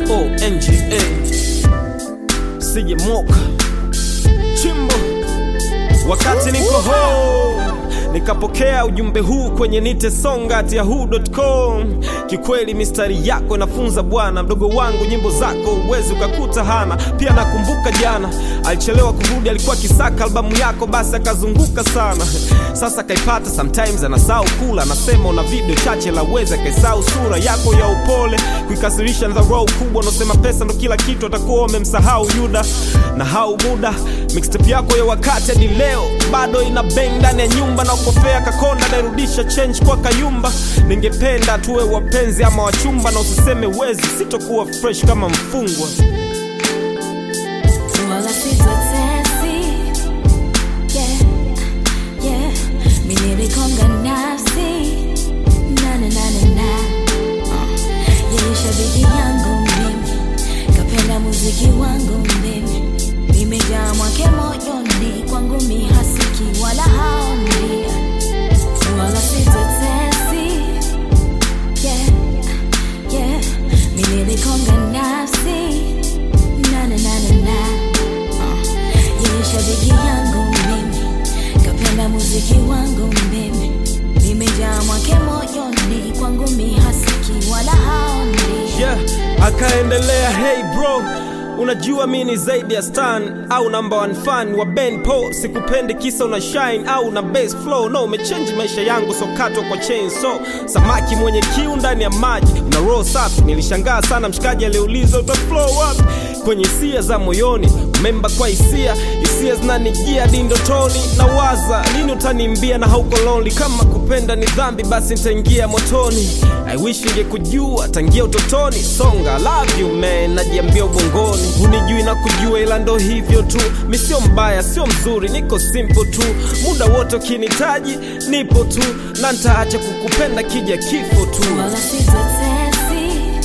S-O-N-G-A Sije moka Chimbo Wakati niko home nikapokea ujumbe huu kwenye nitesonga@yahoo.com. Kikweli mistari yako inafunza bwana, mdogo wangu, nyimbo zako uwezi ukakuta hana. Pia nakumbuka jana alichelewa kurudi, alikuwa kisaka albamu yako, basi akazunguka sana. Sasa kaipata, sometimes anasahau kula, anasema una video chache, laweza kaisahau sura yako ya upole, kuikasirisha dharau kubwa, unaosema pesa ndo kila kitu, atakuwa wamemsahau Yuda na hau muda. Mixtape yako ya wakati hadi leo bado ina bang ndani ya nyumba na ukofea kakonda nairudisha change kwa kayumba. Ningependa tuwe wapenzi ama wachumba, na usiseme wezi, sitokuwa fresh kama mfungwa. wala sitotesi yeah, yeah. mi nilikonga nafsi na na na na na uh. yeye shabiki yangu mimi kapenda muziki wangu mimi nimejaa mwake moyoni kwangu mi hasiki wala haoni wala sitotesi yeah, yeah. mi nilikonga nafsi na na na na na uh. yeye shabiki yangu mimi kapenda muziki wangu mimi nimejaa mwake moyoni kwangu mi hasiki wala haoni yeah, akaendelea hey bro unajua mi ni zaidi ya stan au number one fan wa ben po sikupendi kisa una shine au na bass flow no umechange maisha yangu sokatwa kwa chain so samaki mwenye kiu ndani ya maji una roll safi nilishangaa sana mshikaji aliuliza uta flow wapi kwenye hisia za moyoni memba kwa hisia hisia zinanijia dindotoni na waza lini utanimbia na hauko lonely kama kupenda ni dhambi basi nitaingia motoni i wish ningekujua tangia utotoni songa love you man najiambia ubongoni hunijui na kujua ila ndo hivyo tu mi sio mbaya sio mzuri niko simple tu muda wote ukinitaji nipo tu na ntaacha kukupenda kija kifo tu wala sitotesi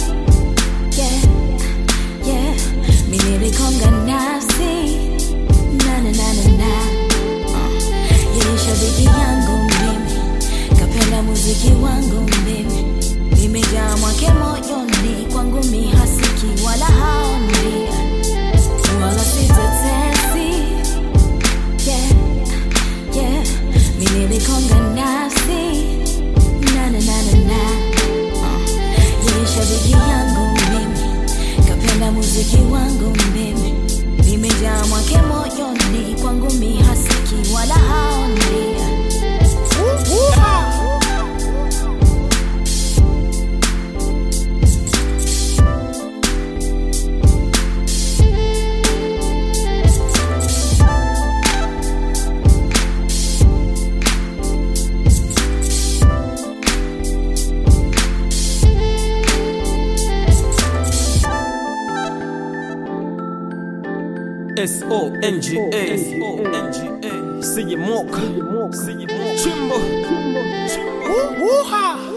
yeah, yeah. mi nilikonga nafsi na na na na na uh. yeye shabiki yangu mimi kapenda muziki wangu mimi nimejaa mwake moyoni kwangu mi hasiki wala haoni wala sitotesi yeah, yeah. mi nilikonga nafsi na na na na na uh. yeye shabiki yangu mimi kapenda muziki wangu mimi nimejaa mwake moyoni kwangu mi hasiki wala haoni S-O-N-G-A Sije moka Chimbo Chimbo